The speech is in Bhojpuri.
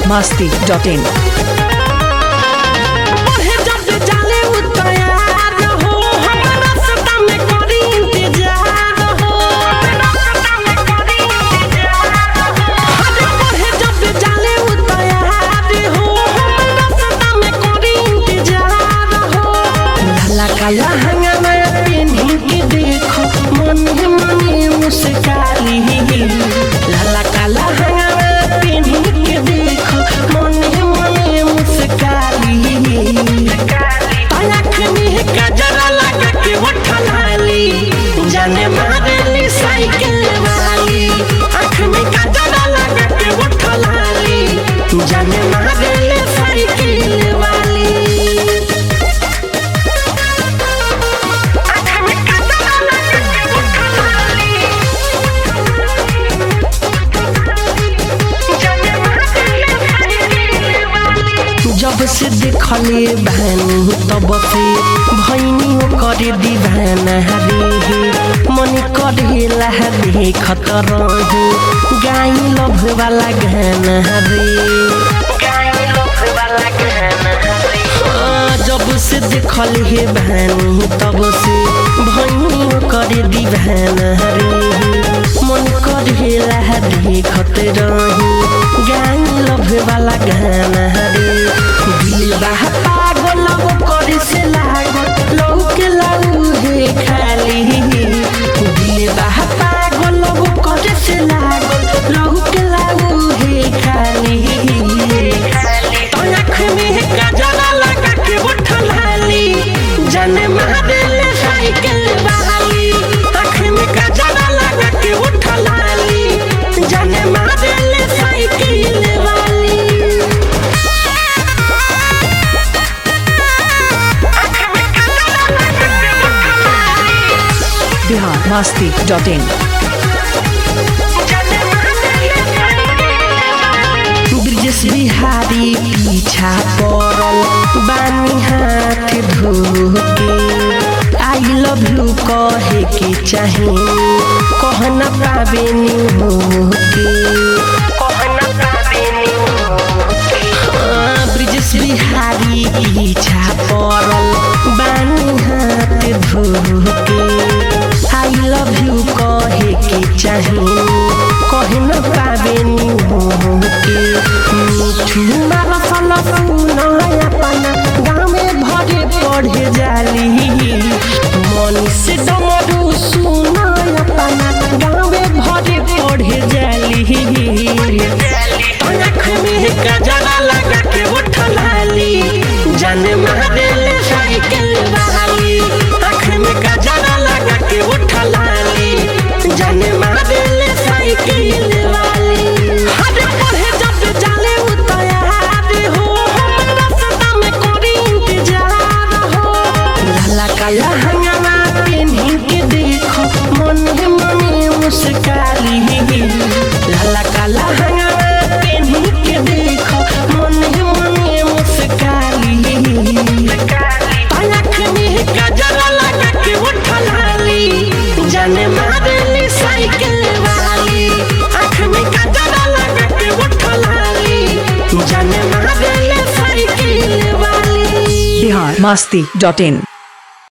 masti.in. पढ़े जब जाले उतयार हो हमरा सदा में करी इंतजार हो रास्ता में करी इंतजार हो अरे पढ़े जब जाले उतयार हो हमरा सदा में करी इंतजार हो लाला काला हंगामा पेन्ही के देखो मन मने मुस्काली लाला काला हंगामा पेन्ही के देखो मन मने मुस्काली आँख में गजरा लगा के उठलाली जाने मारेली साइकिल वाली आँख में गजरा लगा के उठलाली जाने मारेली साइकिल वाली आँख में गजरा लगा के उठलाली जाने मारेली साइकिल वाली जब से देखले भानु तब से भैनी करे दीवाना रे मन करेला देखत रहू गाई लभ वाला गाना रे गाई लभ वाला गाना रे हाँ, जब से देखले हे भानु तब से भैनी करे दीवाना रे मन करेला देखत रहू गाई लभ वाला गाना रे दिल बाह पागल वो करे से लागल लौके लाऊ हे खाली दिल बाह पागल वो करे से लागल लौके लाऊ हे खाली तो आँख में गजरा लगा के उठलाली जाने मारेले साइकिल वाली आँख में गजरा लगा के उठलाली जाने मारेले साइकिल वाली Bihar masti.in. ब्रिजेश बिहारी पीछा पड़ल बानी हाथ धोके आई लव यू कहे के चाहे कह न पावे नी होके कह न पावे नी हाँ, ब्रिजेश बिहारी पीछा पड़ल बानी हाथ धोके आई लव यू कहे के चाहे कहे न पावे नी होके मिठू मारा सल सुन अपना गाँव में भरे पढ़े जाली मनीष डमरू सुन अपना गाँव में भरे पढ़े जाली आँख में गजरा लगा के उठलाली जाने मारेले साइकिल वाली आँख में गजरा लगा के उठलाली जाने मारेले साइकिल वाली हरे पढ़े जब जाले उतयार हो हमरा सदा में करी इंतजार हो लाला काला हंगामा पेन्ही के देखो मन मने मुस्काली लाला काला हंगामा पेन्ही के देखो मन मने मुस्काली आँख में गजरा लगा के उठलाली जाने मारेली साइकिल वाली आँख में गजरा लगा के उठलाली जाने मारेली साइकिल वाली Bihar masti.in.